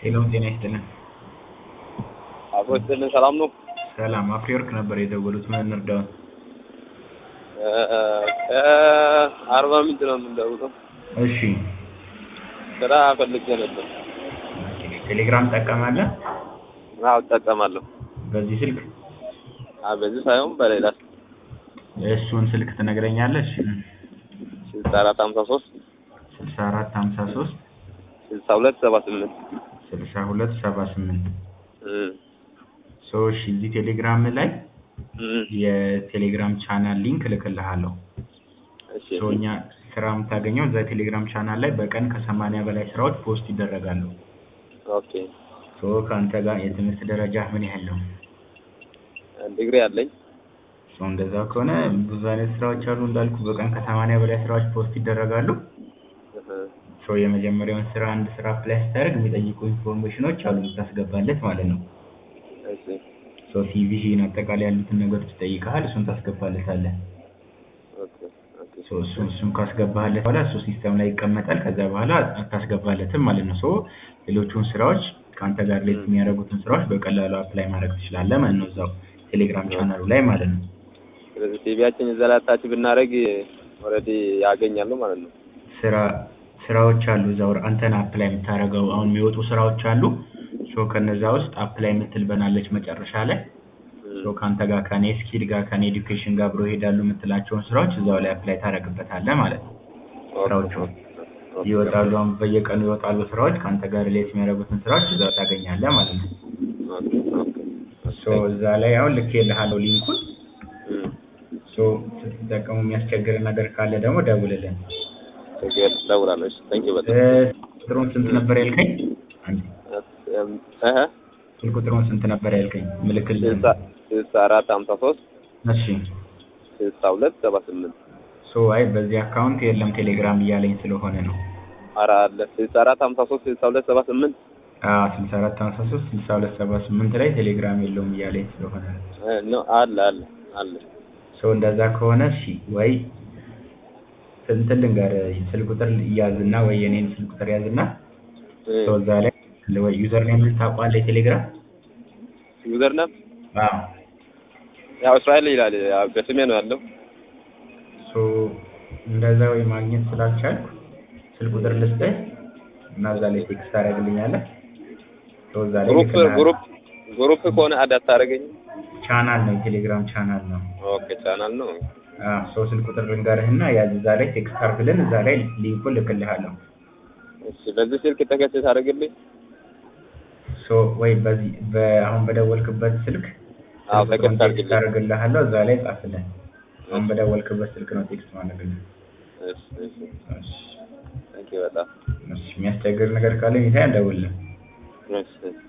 ሄሎም ጤና ይስጥልን። አብሮ ይስጥልን። ሰላም ነው? ሰላም አፍሪወርክ ነበር የደወሉት። ምን እንርዳው? አርባ ምንጭ ነው የምንደውለው። እሺ ስራ ፈልጌ ነበር። ቴሌግራም ትጠቀማለህ? አዎ እጠቀማለሁ። በዚህ ስልክ አዎ በዚህ ሳይሆን በሌላ እሱን ስልክ ትነግረኛለህ? ስልሳ አራት ሀምሳ ሶስት ስልሳ አራት ሀምሳ ሶስት ስልሳ ሁለት ሰባ ስምንት ስልሳ ሁለት ሰባ ስምንት ሰዎች እዚህ ቴሌግራም ላይ የቴሌግራም ቻናል ሊንክ እልክልሃለሁ። እሺ ሶ እኛ ስራ የምታገኘው እዛ ቴሌግራም ቻናል ላይ በቀን ከሰማንያ በላይ ስራዎች ፖስት ይደረጋሉ። ኦኬ ሶ ከአንተ ጋር የትምህርት ደረጃ ምን ያህል ነው? ዲግሪ አለኝ። ሶ እንደዛ ከሆነ ብዙ አይነት ስራዎች አሉ እንዳልኩ በቀን ከሰማንያ በላይ ስራዎች ፖስት ይደረጋሉ። ሶ የመጀመሪያውን ስራ አንድ ስራ አፕላይ ስታደርግ የሚጠይቁ ኢንፎርሜሽኖች አሉ የምታስገባለት ማለት ነው። እሺ ሶ ሲቪህን አጠቃላይ ያሉትን ነገሮች ይጠይቅሃል። እሱን ታስገባለታለህ። ኦኬ ኦኬ ሶ እሱን እሱን ካስገባህለት በኋላ እሱ ሲስተም ላይ ይቀመጣል። ከዛ በኋላ አታስገባለትም ማለት ነው። ሶ ሌሎቹን ስራዎች ከአንተ ጋር ሌት የሚያደርጉትን ስራዎች በቀላሉ አፕላይ ማድረግ ትችላለህ ማለት ነው። እዛው ቴሌግራም ቻናሉ ላይ ማለት ነው። ስለዚህ ሲቪያችን እዛ ላይ አታች ብናደርግ ኦልሬዲ ያገኛሉ ማለት ነው። ስራ ስራዎች አሉ እዛው አንተን አፕላይ የምታደርገው አሁን የሚወጡ ስራዎች አሉ። ሶ ከነዛ ውስጥ አፕላይ የምትል በናለች መጨረሻ ላይ ሶ ከአንተ ጋር ከኔ ስኪል ጋር ከኔ ኤዱኬሽን ጋር አብሮ ይሄዳሉ የምትላቸውን ስራዎች እዛው ላይ አፕላይ ታደርግበታለህ ማለት ነው። ስራዎቹ ይወጣሉ። አሁን በየቀኑ ይወጣሉ ስራዎች ከአንተ ጋር ሪሌት የሚያደርጉትን ስራዎች እዛው ታገኛለህ ማለት ነው። ሶ እዛ ላይ አሁን ልኬልሃለሁ ሊንኩን። ሶ ስትጠቀሙ የሚያስቸግር ነገር ካለ ደግሞ ደውልልን። ችግር እደውላለሁ። እሺ ታንኪ እ በጣም ቁጥሩን ስንት ነበር ያልከኝ? አንዴ እህ ስልክ ቁጥሩን ስንት ነበር ያልከኝ? ምልክልህ። ስልሳ ስልሳ አራት ሀምሳ ሶስት እሺ ስልሳ ሁለት ሰባ ስምንት ሶ አይ በዚህ አካውንት የለም ቴሌግራም እያለኝ ስለሆነ ነው። ኧረ አለ ስልሳ አራት ሀምሳ ሶስት ስልሳ ሁለት ሰባ ስምንት አዎ ስልሳ አራት ሀምሳ ሶስት ስልሳ ሁለት ሰባ ስምንት ላይ ቴሌግራም የለውም እያለኝ ስለሆነ ነው። ነው አለ አለ አለ ሶ እንደዛ ከሆነ እሺ ወይ እንትን ልንገርህ ስልክ ቁጥር ያዝና ወይ የኔን ስልክ ቁጥር ያዝና ሶ እዛ ላይ ወይ ዩዘር ኔም ታውቀዋለህ የቴሌግራም? ዩዘር ነም አዎ ያው እስራኤል ይላል ያው በስሜ ነው ያለው። ሶ እንደዛ ወይ ማግኘት ስላልቻልኩ ስልክ ቁጥር ልስጥህ እና እዛ ላይ ቴክስት ታደርግልኛለህ። ሶ እዛ ላይ ግሩፕ ልክልሃለሁ። ግሩፕ ግሩፕ ከሆነ አድ አታደርገኝ። ቻናል ነው የቴሌግራም ቻናል ነው። ኦኬ ቻናል ነው። አዎ ሶ ስልክ ቁጥር ልንገርህና ያዝ እዛ ላይ ቴክስት አድርግልን እዛ ላይ ሊንኩን ልክልሃለሁ። እሺ በዚህ ስልክ ተከታይ ታደርግልኝ። ሶ ወይ በዚህ በአሁን በደወልክበት ስልክ አዎ ስልክ ቁጥሩን ተከታይ ቴክስት አድርግልኝ። አድርግልሃለሁ እዛ ላይ ጻፍልን። አሁን በደወልክበት ስልክ ነው ቴክስት ማድረግልህ። እሺ እሺ እሺ ታንኪ በጣም እሺ የሚያስቸግር ነገር ካለ ኒታ ደውልልን። እሺ እሺ